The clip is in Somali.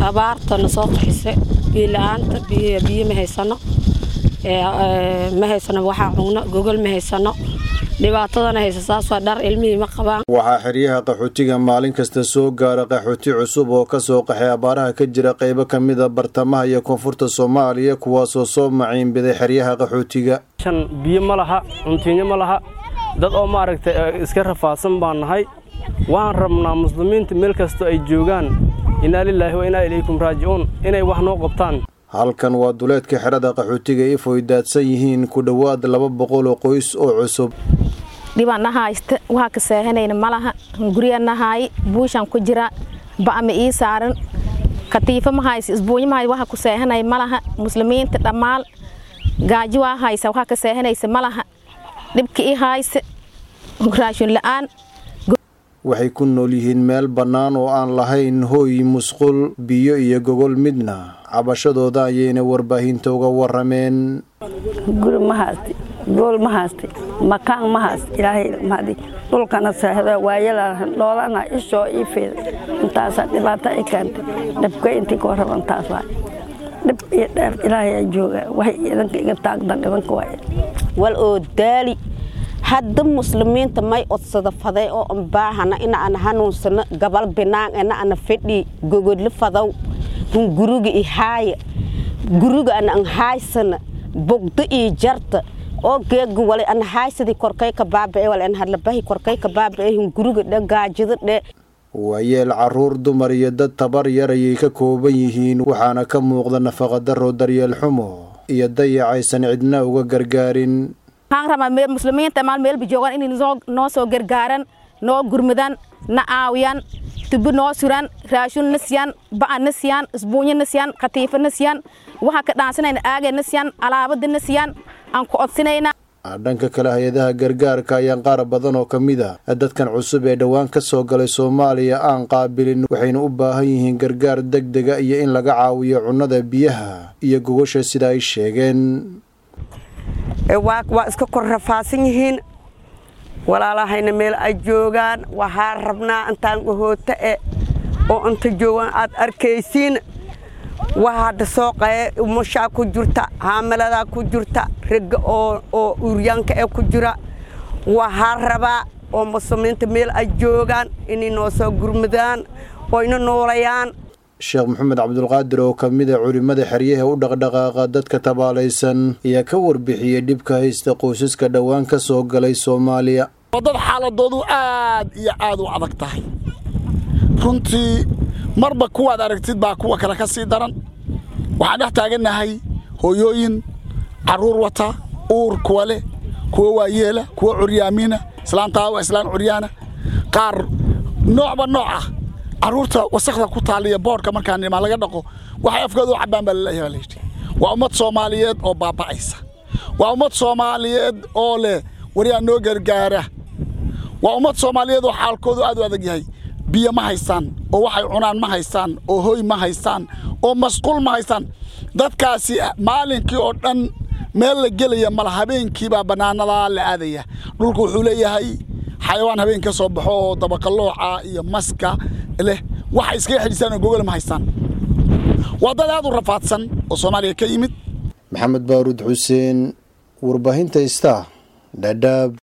abaartana soo qaxisa biyo la-aanta biyo ma haysano ma haysano waxaa cugno gogol ma haysano dhibaatadana haysa saas waa dhar ilmihii ma qabaan waxaa xeryaha qaxootiga maalin kasta soo gaara qaxooti cusub oo ka soo qaxay abaaraha ka jira qaybo ka mid a bartamaha iyo koonfurta soomaaliya kuwaasoo soo maciinbiday xeryaha qaxootiga shan biyo ma laha cuntiinyo ma laha dad oo maaragtay iska rafaadsan baan nahay waxaan rabnaa muslimiinta meel kasta ay joogaan innaa lilaahi wa innaa ilaykum raajicuun inay wax noo qabtaan halkan waa duleedka xerada qaxootiga ifoy daadsan yihiin ku dhowaad laba boqol oo qoys oo cusub dhibana haysta waxa ka saahanayna malaha guryana haay buushan ku jira ba'ama ii saaran katiifa ma haysa isbuunyo ma haysa waxa ku saahanaya malaha muslimiinta dhammaal gaajo waa haysa waxa ka saahanaysa malaha dhibka ii haysa raashin la'aan waxay ku nool yihiin meel bannaan oo aan lahayn hooy musqul biyo iyo gogol midna cabashadooda ayayna warbaahinta uga warameen guri ma haysti gool ma haysti makaan ma hayst ilaahay mahadi dhulkana seexda waayala dhoolana ishoo ii fiida intaasaa dhibaato i keentay dhibka intii ka warraban taas waay dhib iyo dheer ilaahay aa jooga waxay idanka iga taagdan idanka waay wal oo daali hadda muslimiinta may odsada faday oo an baahana ina ana hanuunsano gabal binaan ina ana fedhi gogodli fadaw hun guruga i haaya guruga ana an haaysana bogdo ii jarta oo geega wale ana haaysadi korkay ka baaba'e wale an hadlabahi korkay ka baaba'e hun guruga dhe gaajida dhe waayeel caruur dumar iyo dad tabar yar ayay ka kooban yihiin waxaana ka muuqda nafaqadaro daryeel xumo iyo dayac aysan cidna uga gargaarin waxaan rabaa muslimiinta maal meelba joogaan inay noo soo gargaaran noo gurmudan na caawiyaan tubo noo suran raashin na siyaan ba'a na siyaan isbuunyo na siyaan katiifo na siyaan waxaa ka dhaansanayna aagay na siyaan alaabada na siyaan aan ku codsinayna dhanka kale hay-adaha gargaarka ayaan qaar badan oo ka mid a dadkan cusub ee dhowaan ka soo galay soomaaliya aan qaabilin waxayna u baahan yihiin gargaar deg dega iyo in laga caawiyo cunnada biyaha iyo gogosha sida ay sheegeen waa iska kor rafaasan yihiin walaalahayna meel ay joogaan waxaa rabnaa intaan gahoota e oo inta joogaan aad arkaysiin waxa hadda soo qaye umushaa ku jirta haamiladaa ku jirta ragga oo uuryaanka ee ku jira waxaa rabaa oo muslimiinta meel ay joogaan inay noo soo gurmudaan oo ina noolayaan sheekh maxamed cabdulqaadir oo ka mid a culimmada xeryaha u dhaqdhaqaaqa dadka tabaalaysan ayaa ka warbixiyey dhibka haysta qoysaska dhowaan ka soo galay soomaaliya oo dad xaaladoodu aad iyo aad u adag tahay runtii marba kuwaad aragtid baa kuwa kale ka sii daran waxaan dhex taagannahay hooyooyin carruur wata uur kuwa leh kuwa waayeela kuwa curyaamiina islaantaa waa islaan curyaana qaar noocba nooc ah carruurta wasakda ku taaliya boodhka markaa nimaa laga dhaqo waxay afkooda u cabbaan baa laleeyahay baa layidhi waa ummad soomaaliyeed oo baaba'aysa waa ummad soomaaliyeed oo leh waryaa noo gargaara waa ummad soomaaliyeed oo xaalkoodu aad u adag yahay biyo ma haystaan oo waxay cunaan ma haystaan oo hoy ma haystaan oo masquul ma haystaan dadkaasi maalinkii oo dhan meel la gelaya mala habeenkiibaa bannaanadaa la aadaya dhulku wuxuu leeyahay xayawaan habeen ka soo baxo oo dabaqalooca iyo maska leh waxay iskaga xidhisaan oo gogol ma haystaan waa dad aad u rafaadsan oo soomaaliya ka yimid maxamed baaruud xuseen warbaahinta ista dhadhaab